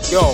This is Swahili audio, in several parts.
Yo,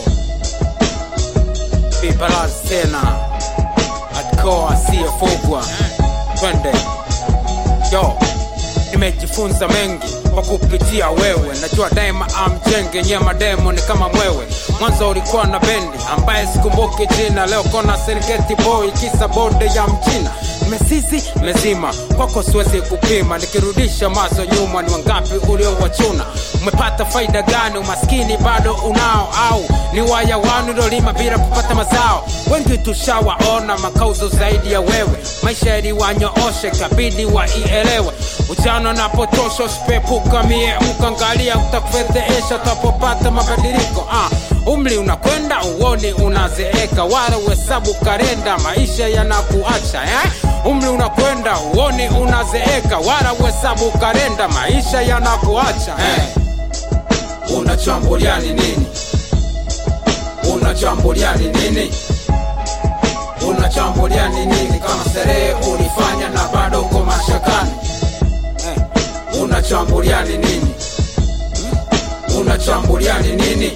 Bibalance tena Hardcore asiyefugwa, twende. Yo, nimejifunza mengi kwa kupitia wewe, najua daima amjenge nyema demo ni kama mwewe. Mwanzo ulikuwa na bendi ambaye sikumbuki jina, leo kona Serengeti boy kisa bonde ya mchina mesisi mezima kwako siwezi kupima, nikirudisha mazo nyuma, ni wangapi uliowachuna? Umepata faida gani? Umaskini bado unao au ni wayawani uliolima bila kupata mazao? Wengi tushawaona makauzo zaidi ya wewe, maisha yaliwanyooshe kabidi waielewe. Ujana napotosha usipepuka mie mkangalia, utakufedheesha utapopata mabadiliko ah. Umri unakwenda uoni unazeeka, wala uhesabu karenda, maisha yanakuacha eh? Umri unakwenda uoni unazeeka, wala uhesabu karenda, maisha yanakuacha eh? Unachambuliani nini? Unachambuliani nini? Unachambuliani nini? Kama sherehe ulifanya na bado uko mashakani eh? Unachambuliani nini? Unachambuliani nini?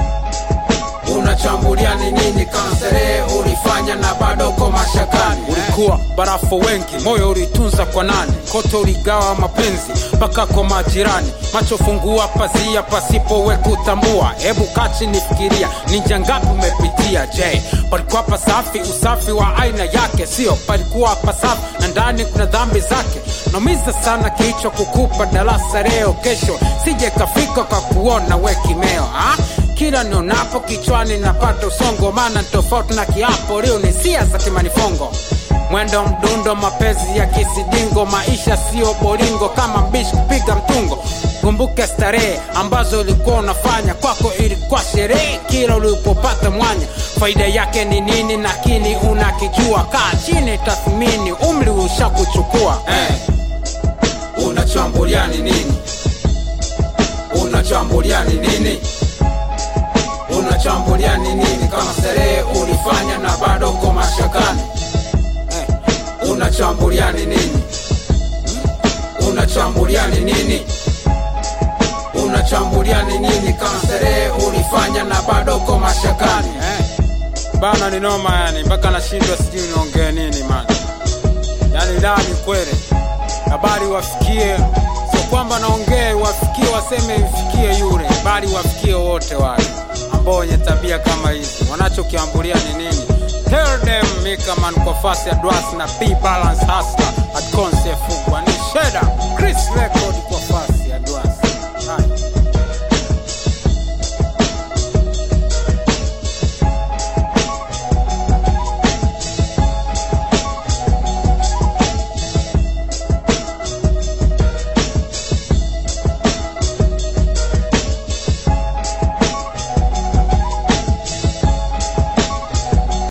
Unachambuliani nini? Kama sherehe ulifanya na bado uko mashakani ulikuwa barafu wengi, moyo ulitunza kwa nani? Kote uligawa mapenzi mpaka kwa majirani, macho fungua pazia pasipo we kutambua. Hebu kachi nifikiria, ni njia ngapi umepitia? Je, palikuwa pasafi? Usafi wa aina yake, sio palikuwa pasafi na ndani kuna dhambi zake. Naumiza sana kichwa kukupa darasa leo, kesho sije kafika kwa kuona we kimeo ha? kila nionapo kichwani napata usongo, maana ni tofauti na kiapo. Leo ni sia za kimanifongo, mwendo mdundo, mapenzi ya kisidingo, maisha sio bolingo kama mbishi kupiga mtungo. Kumbuke starehe ambazo ulikuwa unafanya, kwako ilikuwa sherehe kila ulipopata mwanya. Faida yake ni nini? Lakini unakijua, kaa chini, tathmini, umri ushakuchukua eh. Unachambuliani nini? Unachambuliani nini? Unachambuliani nini? Kama sherehe ulifanya na bado uko mashakani eh. Unachambuliani nini? Unachambuliani nini? Unachambuliani nini? Kama sherehe ulifanya na bado uko mashakani eh. Bana ni noma yani, mpaka nashindwa sijui niongee nini man. Yani ndani kweli, habari wafikie, sio kwamba naongee wafikie, waseme ifikie yule, bali wafikie wote wale ambao wenye tabia kama hizi. Wanachokiambulia ni nini? Tell them Mikaman kwa fasi ya Dwas na B Balance Hustler at Concept Fugwa ni Sheda Chris Record kwa fasi